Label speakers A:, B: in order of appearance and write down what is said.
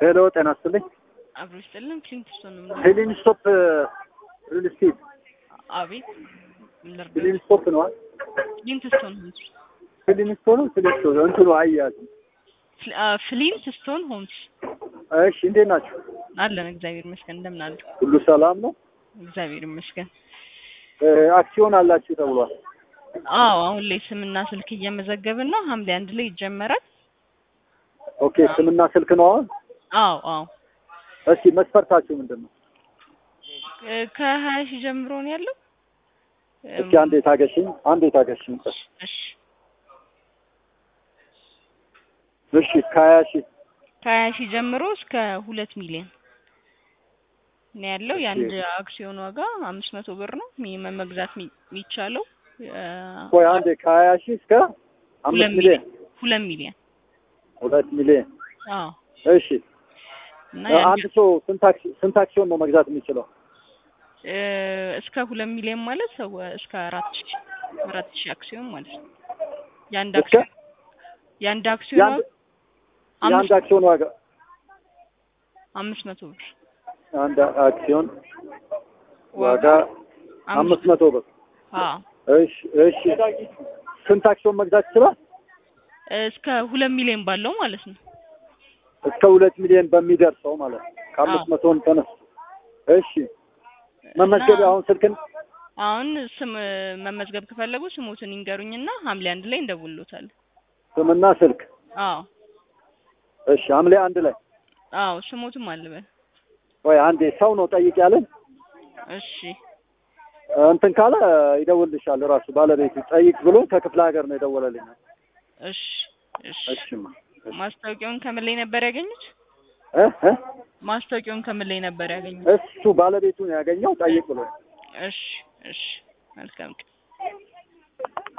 A: ሄሎ ጤና ይስጥልኝ።
B: አብሮ ይስጥልን። ክሊንትስቶን ነው የምንለው።
A: ሄሊን ስቶፕ ሪል ስቴት
B: አቤት ምን ልርዳዎት?
A: ሄሊን ስቶፕ ነው።
B: ክሊንትስቶን ሆምስ
A: ሄሊን ስቶፕ ነው። ፍሊስቶ ነው። እንትኑ አያያዝም።
B: ፍል- አ፣ ፍሊንትስቶን ሆምስ
A: እሺ እንዴት ናቸው?
B: አለን። እግዚአብሔር ይመስገን። እንደምን አሉ?
A: ሁሉ ሰላም ነው?
B: እግዚአብሔር ይመስገን።
A: እ፣ አክሲዮን አላችሁ ተብሏል።
B: አዎ አሁን ላይ ስምና ስልክ እየመዘገብን ነው። ሐምሌ አንድ ላይ ይጀመራል።
A: ኦኬ ስምና ስልክ ነው አሁን።
B: አዎ አዎ
A: እስኪ መስፈርታችሁ ምንድን ነው?
B: እ፣ ከሀያ ሺህ ጀምሮ ነው ያለው።
A: እስኪ አንዴ ታገሽኝ፣ አንዴ ታገሽኝ።
B: እሺ
A: እሺ ከሀያ ሺህ
B: ከሀያ ሺህ ጀምሮ እስከ ሁለት ሚሊዮን ነው ያለው። የአንድ አክሲዮን ዋጋ አምስት መቶ ብር ነው ሚኒመም መግዛት የሚ- የሚቻለው እ፣
A: ቆይ አንዴ ከሀያ ሺህ እስከ አምስት
B: ሁለት
A: ሚሊዮን
B: ሁለት ሚሊዮን
A: ሁለት ሚሊዮን
B: አዎ
A: እሺ
B: እና
A: እ፣
B: የአንድ
A: አንድ ሰው ስንት አክሲ- ስንት አክሲዮን ነው መግዛት የሚችለው?
B: እ፣ እስከ ሁለት ሚሊዮን ማለት ሰው እስከ አራት ሺህ አራት ሺህ አክሲዮን ማለት ነው። የአንድ
A: እስከ
B: አክሲዮን የአንድ አክሲዮን
A: የአንድ
B: ዋጋ
A: የአንድ
B: አምስት
A: አክሲዮን ዋጋ
B: አምስት መቶ ብር
A: አንድ አክሲዮን ዋጋ አምስት
B: አምስት
A: መቶ ብር።
B: አዎ
A: እሺ እሺ ስንት አክሲዮን መግዛት ይችላል?
B: እስከ ሁለት ሚሊዮን ባለው ማለት ነው።
A: እስከ ሁለት ሚሊዮን በሚደርሰው ማለት ነው። ከአምስት
B: አዎ።
A: መቶን ተነስ። እሺ መመዝገቢያ
B: እና
A: አሁን ስልክን
B: አሁን ስም መመዝገብ ከፈለጉ ስሙትን ይንገሩኝና ሐምሌ አንድ ላይ እንደውሎታለን።
A: ስምና ስልክ
B: አዎ
A: እሺ ሐምሌ አንድ ላይ
B: አዎ ስሙትም አልበል።
A: ወይ አንዴ ሰው ነው ጠይቅ ያለን
B: እሺ
A: እንትን ካለ ይደውልልሻል ራሱ ባለቤቱ ጠይቅ ብሎ ከክፍለ ሀገር ነው የደወለልኝ።
B: እሺ እሺ
A: እሺማ እሺ
B: ማስታወቂያውን ከምን ላይ ነበር ያገኙት?
A: እ እ
B: ማስታወቂያውን ከምን ላይ ነበር ያገኙት?
A: እሱ ባለቤቱ ነው ያገኘው ጠይቅ ብሎ
B: እሺ እሺ መልካም ቀን